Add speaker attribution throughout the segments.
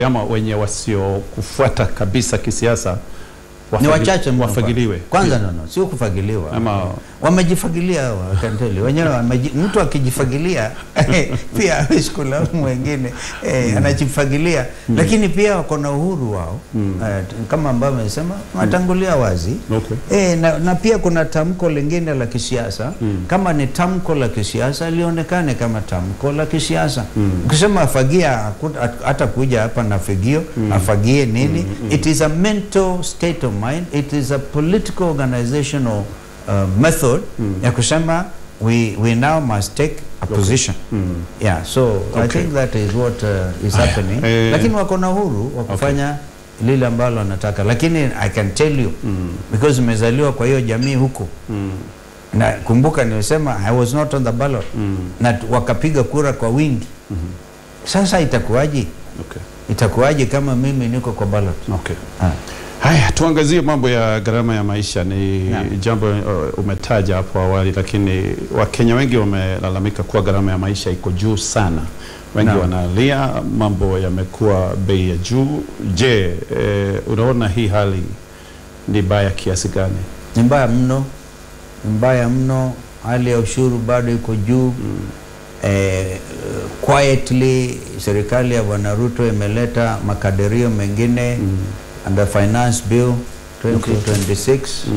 Speaker 1: ama wenye wasiokufuata kabisa kisiasa
Speaker 2: ni
Speaker 1: wafagili-
Speaker 2: wachache mno
Speaker 1: wafagiliwe
Speaker 2: kwanza no, no, sio kufagiliwa
Speaker 1: Ama-
Speaker 2: wamejifagilia hawa, I can tell you. wenyewe wameji, mtu akijifagilia pia hawezi kulaumu wengine eh, anajifagilia lakini pia wako na uhuru wao eh, kama ambavyo amesema watangulia wazi
Speaker 1: Okay.
Speaker 2: eh, na, na pia kuna tamko lingine la kisiasa kama ni tamko la kisiasa lionekane kama tamko la kisiasa ukisema afagia haku- hat- hata kuja hapa na fagio afagie nini it is a mental state of mind it is a political organizational uh, method ya kusema we, we now must take a position yeah so I
Speaker 1: Okay.
Speaker 2: think that is what uh, is
Speaker 1: Aya,
Speaker 2: happening
Speaker 1: eh,
Speaker 2: lakini wako na uhuru wa kufanya lile ambalo wanataka lakini I can tell you because umezaliwa kwa hiyo jamii huko na kumbuka nilisema I was not on the ballot na tu- wakapiga kura kwa wingi sasa itakuwaje
Speaker 1: Okay.
Speaker 2: itakuwaje kama mimi niko kwa ballot
Speaker 1: Okay.
Speaker 2: ah.
Speaker 1: Haya, tuangazie mambo ya gharama ya maisha. Ni
Speaker 2: Naam.
Speaker 1: jambo uh, umetaja hapo awali, lakini Wakenya wengi wamelalamika kuwa gharama ya maisha iko juu sana. Wengi
Speaker 2: Naam.
Speaker 1: wanalia, mambo yamekuwa bei ya juu. Je, eh, unaona hii hali ni baya kiasi gani?
Speaker 2: ni mbaya mno ni mbaya mno hali ya ushuru bado iko juu eh, quietly serikali ya bwana Ruto imeleta makadirio mengine under finance bill 2026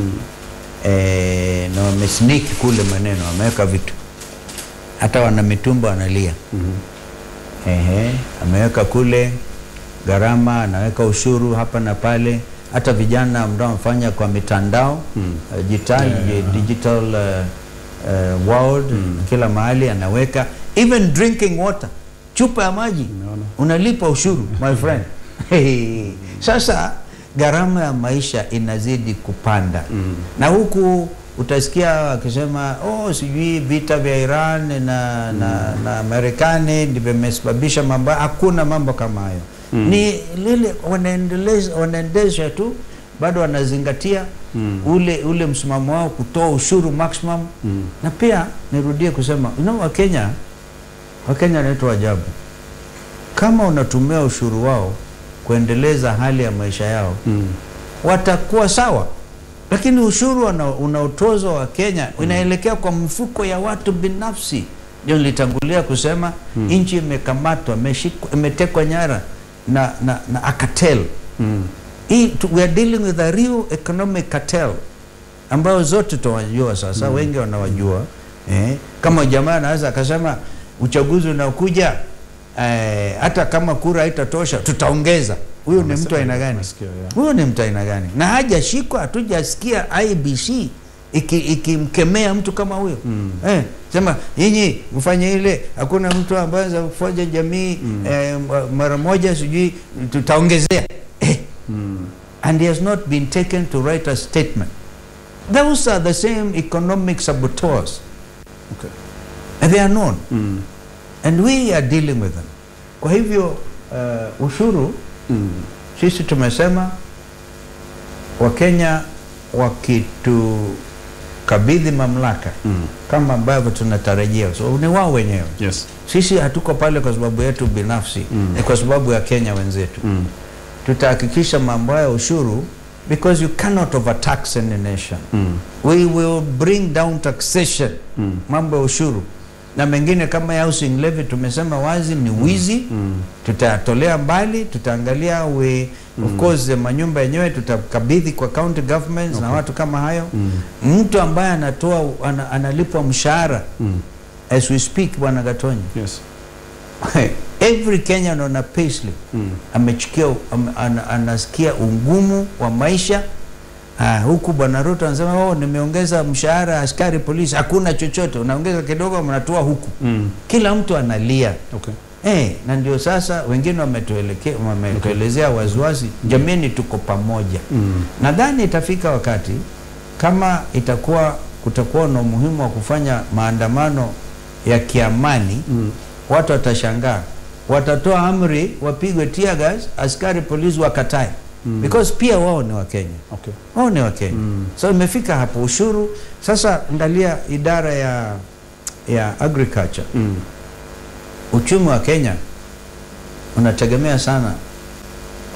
Speaker 2: eh, na wamesniki kule maneno wameweka vitu hata wana mitumba wanalia Ehe, ameweka kule gharama, anaweka ushuru hapa na pale. Hata vijana ambao wanafanya kwa mitandao mm. uh, digital, digital uh, uh, world kila mahali anaweka even drinking water, chupa ya maji
Speaker 1: Umeona?
Speaker 2: unalipa ushuru my friend. Hey. Sasa gharama ya maisha inazidi kupanda na huku utasikia wakisema oh, sijui vita vya Iran na, na, na Marekani ndivyo vimesababisha mambo. Hakuna mambo kama hayo ni lile wanaendeleza wanaendesha tu, bado wanazingatia ule ule msimamo wao kutoa ushuru maximum na pia nirudie kusema you know, Wakenya Wakenya wanaitwa ajabu kama unatumia ushuru wao kuendeleza hali ya maisha yao watakuwa sawa, lakini ushuru una- unaotozwa wa Kenya inaelekea kwa mfuko ya watu binafsi. Ndio nilitangulia kusema nchi imekamatwa, imeshikwa- imetekwa nyara na, na, na a cartel. Hii tu- we are dealing with a real economic cartel ambayo zote tunawajua sasa, wengi wanawajua eh, kama jamaa anaweza akasema uchaguzi unaokuja eh, hata kama kura haitatosha tutaongeza. Huyu ni mtu aina gani?
Speaker 1: Nasikia, yeah.
Speaker 2: Huyo ni mtu aina gani? Na hajashikwa, hatujasikia IBC iki- ikimkemea mtu kama huyo eh, sema nyinyi mfanye ile, hakuna mtu ambaye anaweza kufanya jamii eh, mara moja, sijui tutaongezea eh. And he has not been taken to write a statement. Those are the same economic saboteurs
Speaker 1: Okay.
Speaker 2: and they are known and we are dealing with them. Kwa hivyo uh, ushuru sisi tumesema Wakenya wakitukabidhi mamlaka kama ambavyo tunatarajia, so ni wao wenyewe.
Speaker 1: Yes.
Speaker 2: Sisi hatuko pale kwa sababu yetu binafsi, ni kwa sababu ya Kenya wenzetu. Tutahakikisha mambo ya ushuru because you cannot overtax any nation. We will bring down taxation, mambo ya ushuru na mengine kama ya housing levy tumesema wazi ni wizi tutayatolea mbali tutaangalia we of course eh, manyumba yenyewe tutakabidhi kwa county governments na watu kama hayo mtu ambaye anatoa ana, analipwa mshahara as we speak bwana Gatonyi
Speaker 1: Yes.
Speaker 2: every Kenyan on a payslip amechukia am, ana, anasikia ungumu wa maisha Ah, huku bwana Ruto anasema oh, nimeongeza mshahara askari polisi, hakuna chochote, unaongeza kidogo, mnatoa huku. Kila mtu analia
Speaker 1: Okay.
Speaker 2: eh, na ndio sasa wengine wametuelekea wametuelezea waziwazi, jameni, tuko pamoja. Nadhani itafika wakati kama itakuwa kutakuwa na umuhimu wa kufanya maandamano ya kiamani watu watashangaa, watatoa amri wapigwe tear gas, askari polisi wakatae because pia wao ni Wakenya
Speaker 1: Okay.
Speaker 2: wao ni Wakenya so imefika hapo ushuru sasa. Angalia idara ya ya agriculture
Speaker 1: Mm.
Speaker 2: uchumi wa Kenya unategemea sana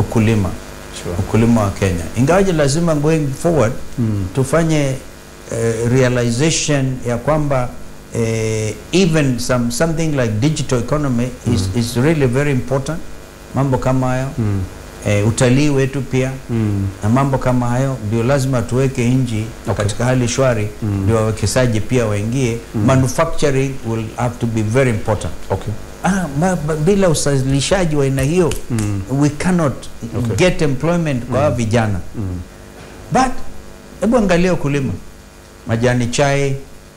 Speaker 2: ukulima
Speaker 1: Sure.
Speaker 2: ukulima wa Kenya, ingawaje lazima going forward
Speaker 1: Mm.
Speaker 2: tufanye uh, realization ya kwamba uh, even some, something like digital economy is, is really very important. Mambo kama hayo
Speaker 1: Mm.
Speaker 2: uh, utalii wetu pia
Speaker 1: Mm.
Speaker 2: na mambo kama hayo ndio lazima tuweke nchi
Speaker 1: Okay.
Speaker 2: katika hali shwari
Speaker 1: Mm.
Speaker 2: ndio wawekezaji pia waingie. Manufacturing will have to be very important.
Speaker 1: Okay.
Speaker 2: Ah, ma, ba, bila uzalishaji wa aina hiyo
Speaker 1: Mm.
Speaker 2: we cannot
Speaker 1: Okay.
Speaker 2: get employment kwa hawa vijana
Speaker 1: Mm.
Speaker 2: but hebu angalia ukulima majani chai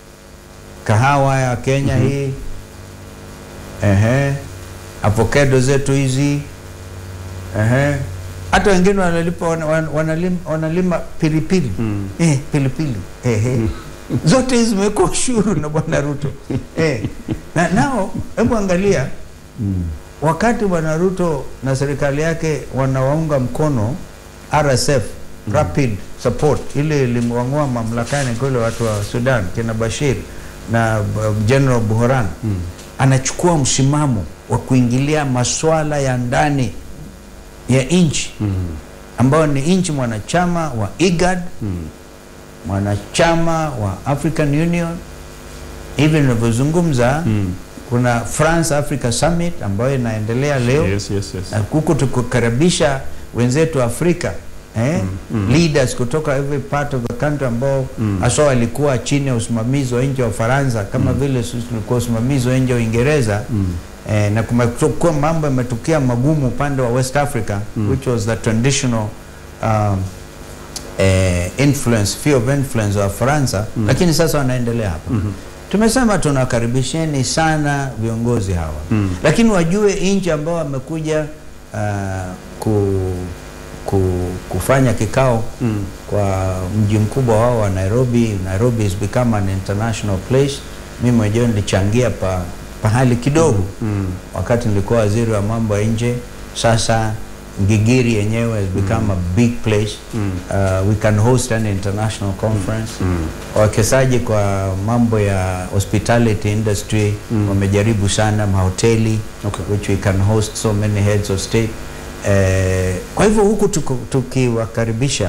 Speaker 2: kahawa ya Kenya
Speaker 1: Mhm.
Speaker 2: hii ehe avocado zetu hizi ehe hata wengine wanalipa wan, wan, wanalima, wanalima pilipili
Speaker 1: Mm.
Speaker 2: eh, pilipili ehe zote hizi zimewekwa ushuru na bwana Ruto eh. na nao hebu angalia
Speaker 1: Mm.
Speaker 2: wakati bwana Ruto na serikali yake wanawaunga mkono RSF Rapid Support ile ilimwang'oa mamlakani kule watu wa Sudan kina Bashir na uh, General Buhran
Speaker 1: Mm.
Speaker 2: anachukua msimamo wa kuingilia maswala ya ndani ya nchi
Speaker 1: Mm.
Speaker 2: ambayo ni nchi mwanachama wa IGAD
Speaker 1: Mm.
Speaker 2: mwanachama wa African Union hivi ninavyozungumza
Speaker 1: Mm.
Speaker 2: kuna France Africa Summit ambayo inaendelea leo
Speaker 1: Yes, yes, yes.
Speaker 2: na huku tukukaribisha wenzetu Afrika eh?
Speaker 1: mm.
Speaker 2: leaders kutoka every part of the country ambao
Speaker 1: Mm.
Speaker 2: haswa walikuwa chini ya usimamizi wa nchi ya Ufaransa kama vile sisi tulikuwa usimamizi wa nchi ya Uingereza
Speaker 1: Mm.
Speaker 2: eh, na kumekuwa mambo yametokea magumu upande wa West Africa
Speaker 1: Mm.
Speaker 2: which was the traditional um, eh, influence sphere of influence wa Faransa
Speaker 1: Mm.
Speaker 2: lakini sasa wanaendelea hapa
Speaker 1: Mhm.
Speaker 2: tumesema tunakaribisheni sana viongozi hawa
Speaker 1: Mm.
Speaker 2: lakini wajue nchi ambao wamekuja uh, ku, ku, kufanya kikao
Speaker 1: Mm.
Speaker 2: kwa mji mkubwa wao wa Nairobi. Nairobi has become an international place. Mimi mwenyewe nilichangia pa, pahali kidogo
Speaker 1: Mm.
Speaker 2: wakati nilikuwa waziri wa mambo ya nje. Sasa Ngigiri yenyewe has become a big place.
Speaker 1: Mm.
Speaker 2: Uh, we can host an international conference
Speaker 1: Mm.
Speaker 2: wawekezaji kwa mambo ya hospitality industry
Speaker 1: Mm.
Speaker 2: wamejaribu sana mahoteli
Speaker 1: Okay.
Speaker 2: which we can host so many heads of state eh, kwa hivyo huku tuku- tukiwakaribisha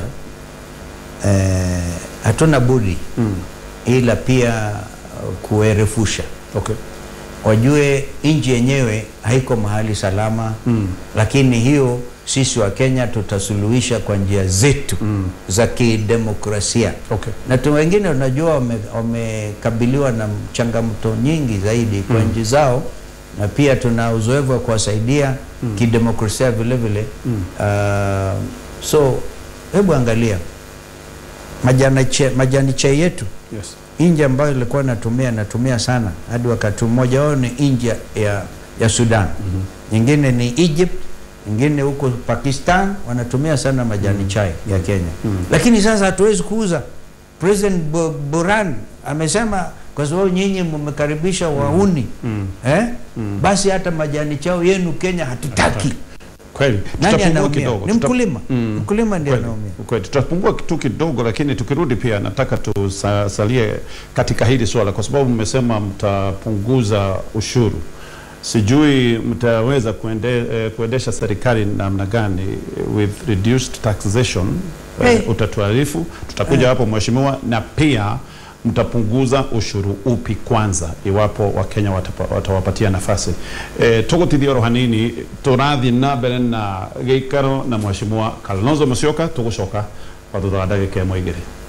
Speaker 2: eh, hatuna budi
Speaker 1: Mm.
Speaker 2: ila pia uh, kuerefusha
Speaker 1: Okay.
Speaker 2: wajue nchi yenyewe haiko mahali salama
Speaker 1: Mm.
Speaker 2: lakini hiyo sisi wa Kenya tutasuluhisha kwa njia zetu
Speaker 1: Mm.
Speaker 2: za kidemokrasia
Speaker 1: Okay.
Speaker 2: na tu wengine unajua wame- wamekabiliwa na changamoto nyingi zaidi kwa
Speaker 1: Mm.
Speaker 2: nchi zao na pia tuna uzoefu wa kuwasaidia
Speaker 1: Mm.
Speaker 2: kidemokrasia vile vile
Speaker 1: Mm.
Speaker 2: uh, so hebu angalia majani chai, majani chai yetu
Speaker 1: Yes.
Speaker 2: nchi ambayo ilikuwa natumia natumia sana hadi wakati mmoja wao ni nchi ya, ya, ya Sudan
Speaker 1: Mhm.
Speaker 2: nyingine ni Egypt nyingine huko Pakistan wanatumia sana majani chai ya Kenya
Speaker 1: Mm.
Speaker 2: lakini sasa hatuwezi kuuza. President Bu- Buran amesema kwa sababu nyinyi mmekaribisha wauni
Speaker 1: Mm.
Speaker 2: eh?
Speaker 1: Mm.
Speaker 2: basi hata majani chao yenu Kenya hatutaki.
Speaker 1: Kweli.
Speaker 2: Nani
Speaker 1: Tutapungua
Speaker 2: anaumia?
Speaker 1: kidogo.
Speaker 2: Ni
Speaker 1: Tuta-
Speaker 2: mkulima.
Speaker 1: Mm.
Speaker 2: Mkulima ndiye
Speaker 1: Kweli,
Speaker 2: anaumia.
Speaker 1: kweli. Tutapungua tu kidogo, lakini tukirudi pia nataka tusalie katika hili swala, kwa sababu mmesema mtapunguza ushuru. Sijui mtaweza kuende, eh, kuendesha serikali namna gani with reduced taxation. Eh,
Speaker 2: Hey.
Speaker 1: utatuarifu, tutakuja hapo mheshimiwa, na pia mtapunguza ushuru upi kwanza iwapo wakenya watapa- watawapatia nafasi e, tugutithia hanini turathi na mbere na giikaro na mheshimiwa Kalonzo Musyoka tugucoka kwa thutha wa ndagika ĩmwe igĩrĩ